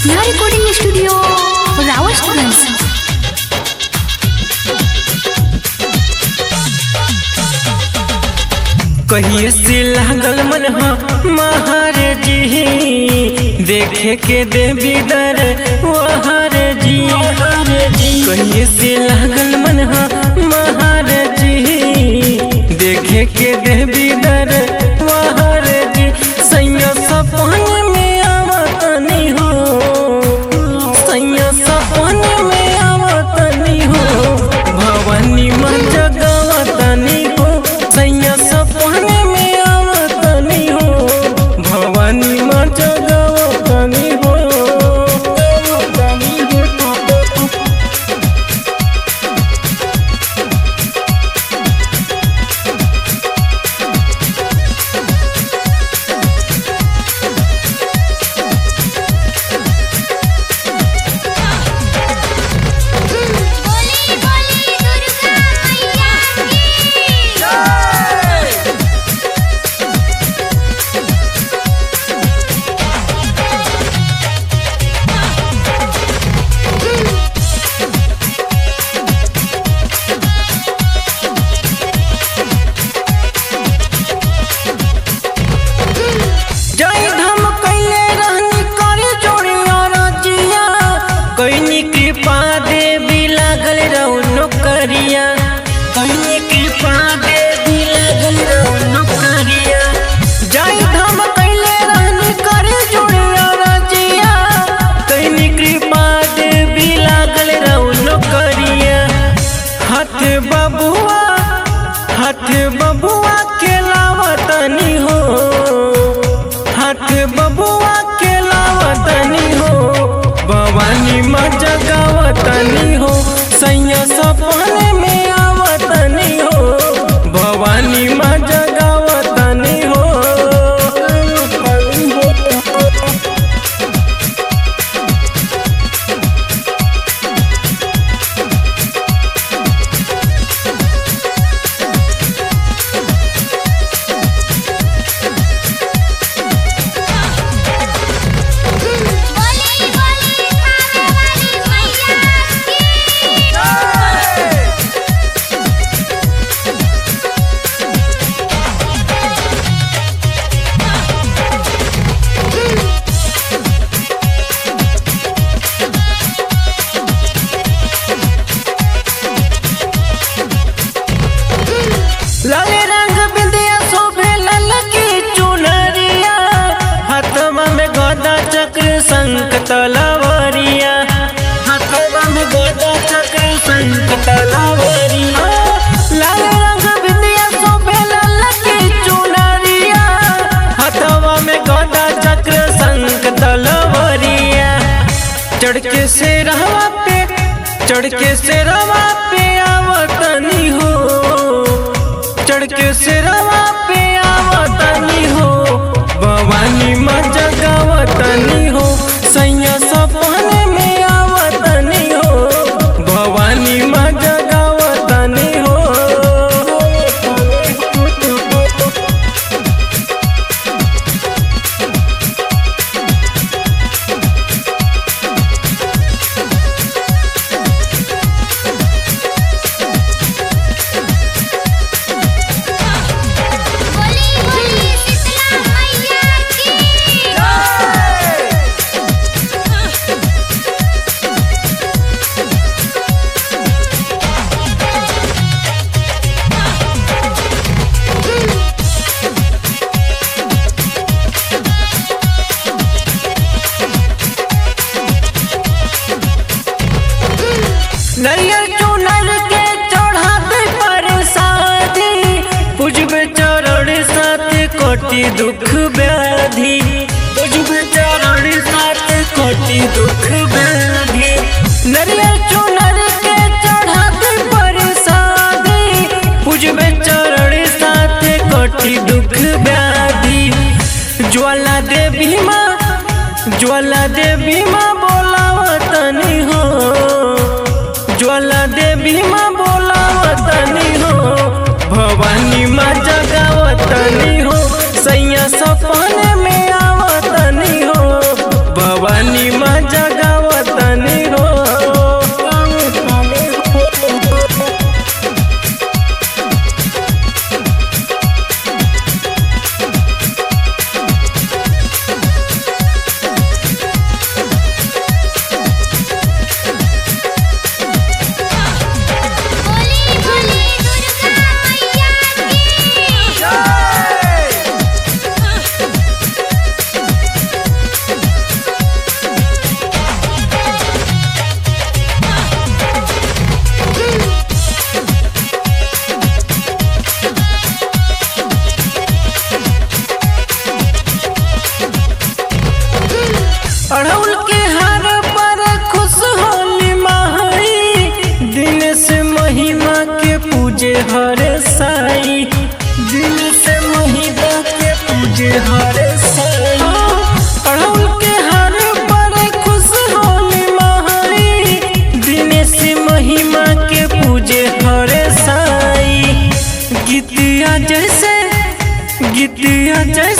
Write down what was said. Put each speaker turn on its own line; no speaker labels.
Sneha recording studio रावळगंज
कहिए से लागल मन महारे जी देखे के देवी दर वहारे जी कहिए से लागल मन महारे जी देखे के देवी दर वहारे जी सैया सपन में आवतनी हो सैया सपन में आवतनी हो भवानी माँ जगवतनी हो सैया सपन में आवतनी हो भवानी माँ जगवतनी हो
बोली बोली दुर्गा मैया
जय धम कैले रहनी करे जोड़िया रजिया कैनी कृपा देवी लागल रहू नौकरिया कैनी कृपा देवी लागल रहू नौकरिया जय धम कैले रहनी करे जोड़िया रजिया कैनी कृपा देवी लागल रहू नौकरिया हाथ बबुआ हाथ बबुआ के लावतनी हो हाथ बबुआ के लावतनी हो भवानी माँ जगावतनी हो सैया सपने में आवतनी हो भवानी माँ जगावतनी हो
बोली बोली खावे वाली मैया
लाले रंग बिंदिया शोभे ललकी चुनरिया हाथवा में गदा चक्र शंख तलवरिया हाथवा में गदा चक्र शंख तलवरिया लाले रंग बिंदिया शोभे ललकी चुनरिया हाथवा में गदा चक्र शंख तलवरिया चढ़ के से रहवा पे चढ़ के से रवा पे आवतनी हो चढ़ के सिरवा पे आवतनी हो भवानी माँ जगावतनी हो सैया सपने में आवतनी हो भवानी माँ जगावतनी हो
बोली बोली शीतला मैया की
नरियर चुनर के चढ़ाते पर शादी पुजब चरण साथ कोटि दुख व्याधि पुजब चरण साथ कोटि दुख व्याधि नरियर चुनर के चढ़ाते पर शादी पुजब चरण साथ कोटि दुख व्याधि ज्वाला देवी माँ ज्वाला देवी माँ बोलावतनी हो ज्वाला देवी माँ बोलावतनी हो भवानी माँ जगावतनी हो सैया सपने में आवतनी हो भवानी माँ पूजे हर साई दिल से महिला के पूजे हर साई अड़हुल के हर बड़े खुश होली महारी दिनेश महिमा के पूजे हर साई गीतिया जैसे गीतिया जैसे